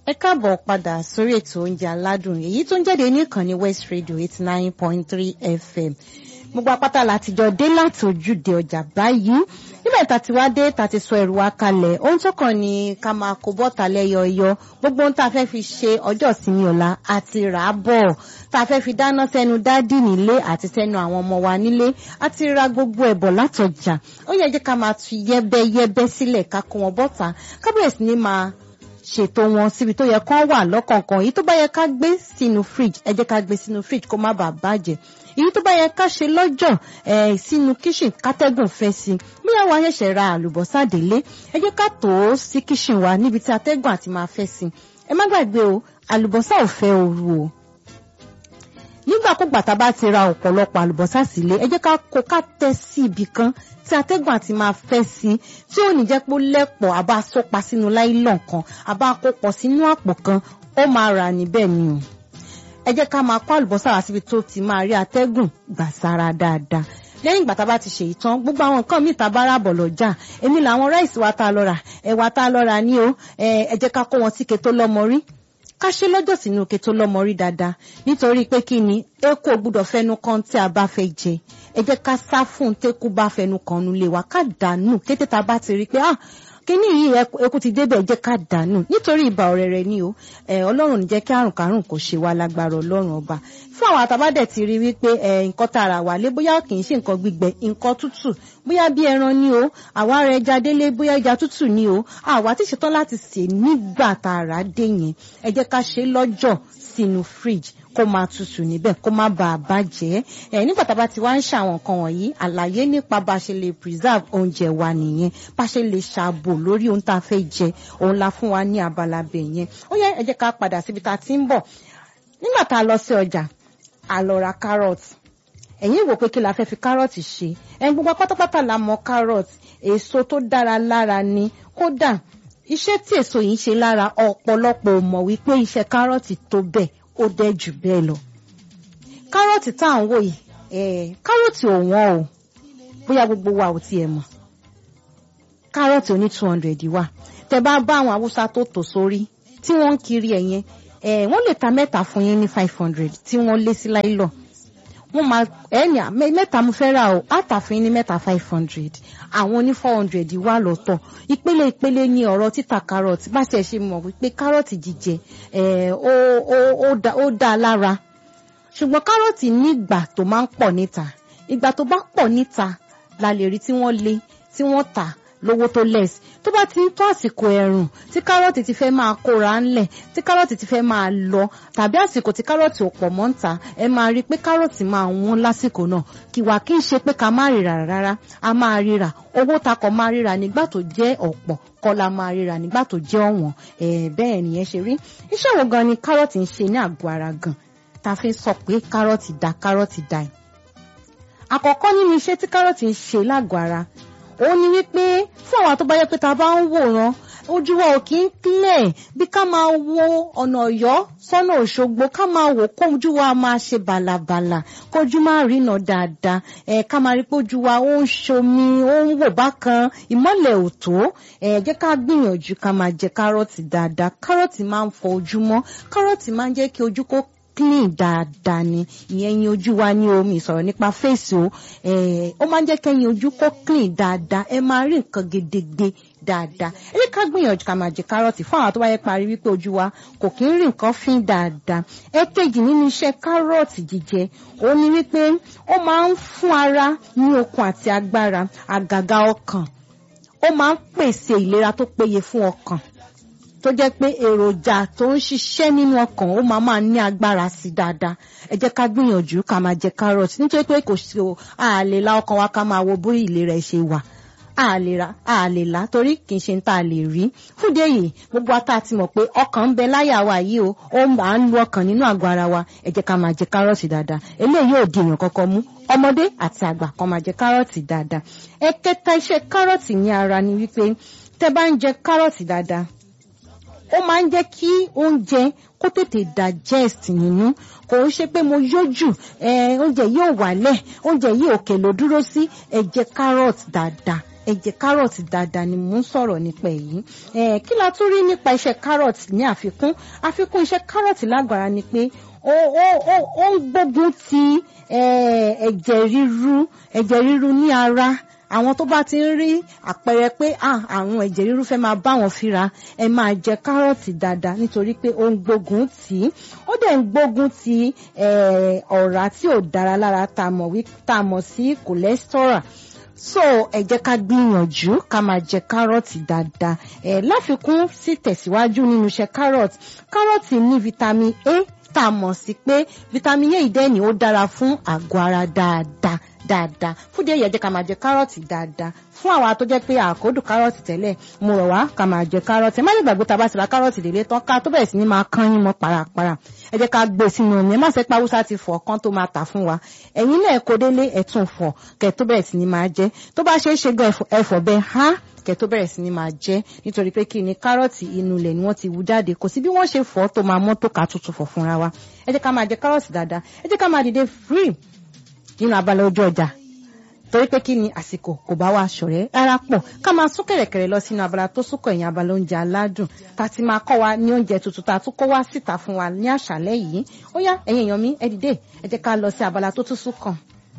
ẹ káàbọ̀ padà sórí ètò oúnjẹ aládùn èyí tó ń jáde ní ìkànnì West Radio eighty nine point three FM gbogbo apáta látijọ́ dé láti ojúde ọjà báyìí nígbà tá a ti wá dé tá a ti sọ ẹrù wa kalẹ̀ ohun tó kàn ní ká máa kó bọ́ta lẹ́yọ̀ọ́yọ́ gbogbo ohun tá a fẹ́ fi ṣe ọjọ́ ìsinmi ọ̀la àti rà á bọ̀ tá a fẹ́ fi dáná sẹ́nu dádì nílé àti sẹ́nu àwọn ọmọ wa nílé àti ra gbogbo ẹ̀bọ̀ látọjà ó yẹ jẹ́ ká máa tu yẹ́bẹ́yẹ́bẹ́ sílẹ̀ ká kó wọn bọ́ta ká bẹ̀rẹ̀ sí ní máa ṣètò wọn síbi tó yẹ kán wà lọ́kọ̀ọ̀kan èyí tó bá yẹ ká gbé sínú fridge ẹ jẹ́ ká gbé sínú fridge kó má bàa bàjẹ́ èyí tó bá yẹ ká ṣe lọ́jọ́ ẹ̀ sínú kitchen kátẹ́gùn fẹ́ sí i bóyá wa ṣẹ̀ṣẹ̀ ra àlùbọ́sà délé ẹ jẹ́ ká tò ó sí kitchen wa níbi tí atẹ́gùn àti máa fẹ́ sí i ẹ má gbàgbé o àlùbọ́sà ò fẹ́ ooru o nígbàkúgbà tá a bá ti ra ọ̀pọ̀lọpọ̀ àlùbọ́sà sílé ẹ jẹ́ ká kó ká tẹ́ sí ibì kan tí atẹ́gùn àti máa fẹ́ sí tí ò ní jẹ́ pé ó lẹ́pọ̀ àbá sọ́pa sínú láìlọ́n kan àbá kó pọ̀ sínú àpò kan ó máa rà níbẹ̀ ni o ẹ jẹ́ ká máa kó àlùbọ́sà wá síbi tó ti máa rí atẹ́gùn gbà sára dáadáa lẹ́yìn ìgbà tá a bá ti ṣe ìtàn gbogbo àwọn nǹkan míì tá a bá rà bọ̀ lọ́jà èmi làwọn ráìsì wa tá a lọ rà ẹ̀wà tá a lọ rà ní o ẹ jẹ́ ká kó wọn sí keto lọ́mọ rí ká ṣe lọ́jọ́ sínú keto lọ́mọ rí dáadáa nítorí pé kí ni eku ò gbúdọ̀ fẹnu kan tí a bá fẹ́ jẹ ẹ jẹ́ ká sá fún tẹ́kù bá fẹnu kan nulẹ̀ wá ká dànù kété tá a bá ti rí i pé ah kíní yìí eku ti débẹ̀ jẹ́ ká dànù nítorí ìbà ọ̀rẹ́ rẹ ni o ọlọ́run ní jẹ́ kí àrùn kárùn kò ṣe wá lágbára ọlọ́run ọba fún àwọn àtàbádẹ̀ ti rí wípé nǹkan tààrà wà lé bóyá kì í ṣe nǹkan gbígbẹ nǹkan tútù bóyá bí ẹran ni o àwa rẹ ẹja délé bóyá ẹja tútù ni o àwa ti ṣetán láti sè nígbà tààrà dé yẹn ẹ jẹ́ ká ṣe lọ́jọ́ sínú fridge kó máa tutù níbẹ̀ kó má bàa bàjẹ́ ẹ̀ nígbà tá a bá ti wá ń ṣe àwọn nǹkan wọ̀nyí àlàyé nípa bá a ṣe lè preserve oúnjẹ wa nìyẹn bá a ṣe lè ṣàbò lórí ohun tá a fẹ́ jẹ òun la fún wa ní abala bẹ̀ yẹn ó yẹ ẹ jẹ́ ká padà síbi tá a ti ń bọ̀ nígbà tá a lọ sí ọjà a lọ ra carrot ẹ̀yin wò pé kí la fẹ́ fi carrot ṣe ẹ̀ gbogbo pátápátá la mọ̀ carrot èso tó dára lára ni kódà iṣẹ́ tí èso yìí ṣe lára ọ̀pọ̀lọpọ̀ ò mọ̀ wípé iṣẹ́ kárọ̀tì tó bẹ́ẹ̀ ó dẹ́ jù bẹ́ẹ̀ lọ. kárọ̀tì tá à ń wò yìí kárọ̀tì ò wọ́n o bóyá gbogbo wa ò tiẹ̀ mọ̀ kárọ̀tì oní two hundred wà tẹ bá bá àwọn haúsá tó tò sórí tí wọ́n ń kiri ẹ̀ yẹn wọ́n lè ta mẹ́ta fún yín ní five hundred tí wọ́n lé sí láìlọ́ wọ́n máa ẹ̀ẹ́nì mẹ́ta mo fẹ́ rà o àtàfin ní mẹ́ta five hundred àwọn ní four hundred wà lọ́tọ̀ ìpele ìpele ní ọ̀rọ̀ títà kárọ̀tì bá ṣe ṣe mọ̀ wípé kárọ̀tì jíjẹ ó dá lára ṣùgbọ́n kárọ̀tì ní ìgbà tó máa ń pọ̀ níta ìgbà tó bá pọ̀ níta la lè rí tí wọ́n lé tí wọ́n tà lówó tó less tó bá ti ń tó àsìkò ẹ̀rùn tí kárọ̀tì ti fẹ́ máa kóra ńlẹ̀ tí kárọ̀tì ti fẹ́ máa lọ tàbí àsìkò tí kárọ̀tì ò pọ̀ mọ́ ń ta ẹ máa rí i pé kárọ̀tì máa wọ́n lásìkò náà kìwà kí n ṣe pé ká má ríra rárá a máa ríra owó takọ̀ máa ríra nígbà tó jẹ́ ọ̀pọ̀ kọ́ la máa ríra nígbà tó jẹ́ ọ̀wọ́n bẹ́ẹ̀ nìyẹn ṣe rí iṣẹ́ wo gan ni kárọ̀tì ń ṣe ní àgọ́ ara gan ta fi sọ pé kárọ̀tì da kárọ̀tì da ẹ̀ àkọ́kọ́ nínú iṣẹ́ tí kárọ̀tì ń ṣe lágọ̀ọ́ ara òun ni wípé fún àwọn tó bá yẹ pé ta bá ń wòran ojú wa ò kí ń clear bí ká máa wo ọ̀nà ọ̀yọ́ sọ́nà òṣogbo ká máa wò kójú wa máa ṣe bàlàbàlà kójú máa rìnà dáadáa ẹ̀ ká máa rí pé ojú wa ó ń ṣomi ó ń wò bákan ìmọ́lẹ̀ ò tó ẹ̀ jẹ́ ká gbìyànjú ká máa jẹ kárọ̀tì dáadáa kárọ̀tì máa ń fọ ojú mọ́ kárọ̀tì máa ń jẹ́ kí ojú kó clean dáadáa ni ìyẹn yin ojú wa ní omi ìsọ̀rọ̀ nípa fèsì o ó máa ń jẹ́ kẹ́yin ojú kó clean dáadáa ẹ máa rí nǹkan gedegbe dáadáa ẹ jẹ́ ká gbìyànjú ká máa jẹ kárọ̀tì fún àwọn tó bá yẹ parí wípé ojú wa kò kí ń rí nǹkan fín dáadáa ẹ̀kejì nínú iṣẹ́ kárọ̀tì jíjẹ ó ní wípé ó máa ń fún ara ní okun àti agbára àgàgà ọkàn ó máa ń pèsè ìlera tó péye fún ọkàn tó jẹ́ pé èròjà tó ń ṣiṣẹ́ nínú ọkàn ó máa máa ní agbára sí dáadáa ẹ jẹ́ ká gbìyànjú ká máa jẹ carrot nítorí pé kò sí o a lè la ọkàn wa ká máa wo bóyá ìlera ẹ̀ ṣe wà a lè ra a lè la torí kì í ṣe tá a lè rí fúdé yìí gbogbo ata ti mọ̀ pé ọkàn ń bẹ láyà wa yìí o ó máa ń lu ọkàn nínú àgọ́ ara wa ẹ jẹ́ ká máa jẹ carrot dáadáa eléyìí yóò di èèyàn kankan mú ọmọdé àti àgbà kan máa jẹ carrot dáadáa ẹ̀kẹta iṣẹ́ carrot ní ara ni wípé tẹ́ bá ń jẹ carrot dáadáa ó máa ń jẹ́ kí oúnjẹ kó tètè digest nínú kò ń ṣe pé mo yójú oúnjẹ yìí ò wálẹ̀ oúnjẹ yìí òkè ló dúró sí ẹ jẹ carrot dáadáa ẹ jẹ kárọ̀tì dáadáa ni mò ń sọ̀rọ̀ nípa èyí kí la tún rí nípa iṣẹ́ kárọ̀tì ní àfikún àfikún iṣẹ́ kárọ̀tì lágbára ni pé ó ó ó ó ń gbógun ti ẹ̀jẹ̀ ríru ẹ̀jẹ̀ ríru ní ara àwọn tó bá ti ń rí àpẹẹrẹ pé àrùn ẹ̀jẹ̀ ríru fẹ́ máa bá wọn fíra ẹ máa jẹ kárọ̀tì dáadáa nítorí pé ó ń gbógun tì í ó dẹ̀ ń gbógun ti ọ̀rá tí ò dára lára tá a mọ̀ sí cholesterol so ẹ jẹ́ ká gbìyànjú ká máa jẹ kárọ̀tì dáadáa ẹ láfikún sí tẹ̀síwájú nínú iṣẹ́ kárọ̀tì kárọ̀tì ní vitamin A tá a mọ̀ sí pé vitamin A ìdẹ́ni ó dára fún àgọ́ ara dáadáa dáadáa fún díẹ̀ yẹ jẹ́ ká máa jẹ kárọ̀tì dáadáa fún àwa tó jẹ́ pé àkódù kárọ̀tì tẹ́lẹ̀ mo rọ̀ wá ká máa jẹ kárọ̀tì ẹ má lè gbàgbé tá a bá ti ra kárọ̀tì délé tán ká tó bẹ̀rẹ̀ sí ní máa kán yín mọ́ parapara ẹ jẹ́ ká gbé sínú omi ẹ má ṣe pa haúsá ti fọ̀ kán tó máa tà fún wa ẹ̀yin náà kó délé ẹ̀ tún fọ̀ kẹ́ tó bẹ̀rẹ̀ sí ní máa jẹ tó bá ṣe é ṣe gan ẹ̀fọ̀ bẹ́ẹ̀ há kẹ́ tó bẹ̀rẹ̀ sí ní máa jẹ nítorí pé kí ni kárọ̀tì inú ilẹ̀ ni wọ́n ti wú jáde kò sí bí wọ́n ṣe fọ̀ tó máa mọ́ tó ká tutù fọ̀ fúnra wa ẹ jẹ́ ká máa jẹ kárọ̀tì dáadáa ẹ jẹ́ ká máa dìde free nínú abala ojú ọjà torí pé kí ni àsìkò kò bá wa ṣọ̀rẹ́ rárá pọ̀ ká máa sún kẹ̀rẹ̀kẹ̀rẹ̀ lọ sínú abala tó súnkọ̀ ẹ̀yìn abala oúnjẹ aládùn tá a ti máa kọ́ wa ní oúnjẹ tuntun tá a tún kọ́ wá síta fún wa ní àṣálẹ́ yìí ó yá ẹ̀yin èèyàn mi ẹ dìde ẹ jẹ́ ká lọ sí abala tó tún súnkàn.